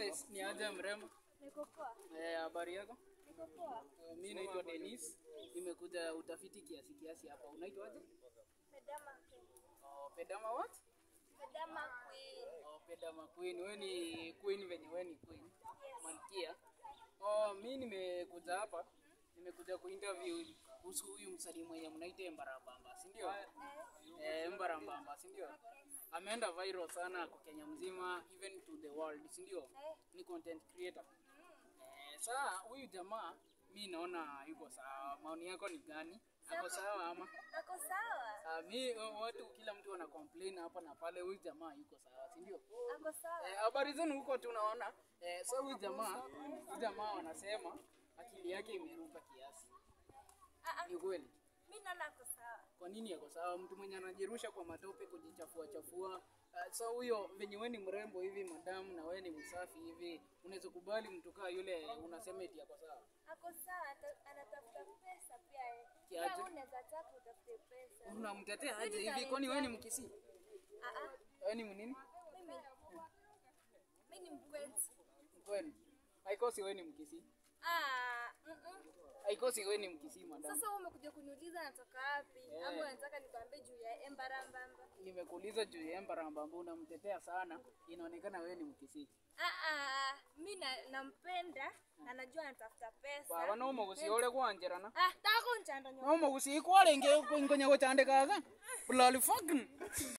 Yes, ni aje mrembo? Niko poa. Eh, habari yako? Niko poa. Eh, Mimi naitwa Dennis. Nimekuja utafiti kiasi kiasi hapa. Unaitwaje? Medama Queen. Oh, Pedama what? Medama Queen. Oh, Pedama Queen. Wewe ni queen venye wewe ni queen. Malkia. Oh, mimi nimekuja hapa. Nimekuja kuinterview kuhusu huyu msanii mwenye mnaita Embarambamba, si ndio? Eh, Embarambamba, si ndio? Ameenda viral sana kwa Kenya mzima, even to the world, si ndio? Ni content creator. Eh, saa huyu jamaa mi naona yuko sawa. Maoni yako ni gani? Ako sawa ama? Ako sawa. Ah, mi watu kila mtu ana complain hapa na pale, huyu jamaa yuko sawa, si ndio? Ako sawa. Eh, habari zenu huko tunaona. Eh, so huyu jamaa, huyu jamaa wanasema akili yake imeruka kiasi. Ah, ah, Ni kweli? mimi naona ako sawa. Kwa nini yako sawa? Mtu mwenye anajirusha kwa matope kujichafua chafua. Uh, so huyo venye wewe ni mrembo hivi madamu na wewe ni msafi hivi, unaweza kubali mtu kaa yule unasema eti yako sawa? Ako sawa, ata- anatafuta pesa pia yeye. Kiaje? Pia unaweza taka utafute pesa. Unamtetea aje hivi? Kwani wewe ni mkisi? Ah ah. Wewe ni mnini? Mimi mimi ni mkwenzi. Kwani? Haikosi wewe ni mkisi. Ah, mm -mm. Haikosi wewe ni mkisi madamu. Sasa wewe umekuja kuniuliza natoka wapi? Ama unataka nikwambie juu ya Embarambamba? Nimekuuliza juu ya Embarambamba unamtetea sana, inaonekana wewe ni mkisi. Ah ah, mimi na- nampenda na najua anatafuta pesa. Baba no mugusiore kwanjerana. Ah, tako nchanda nyo. No mugusikwale nge ngonya gutandikaga. Bulali fucking.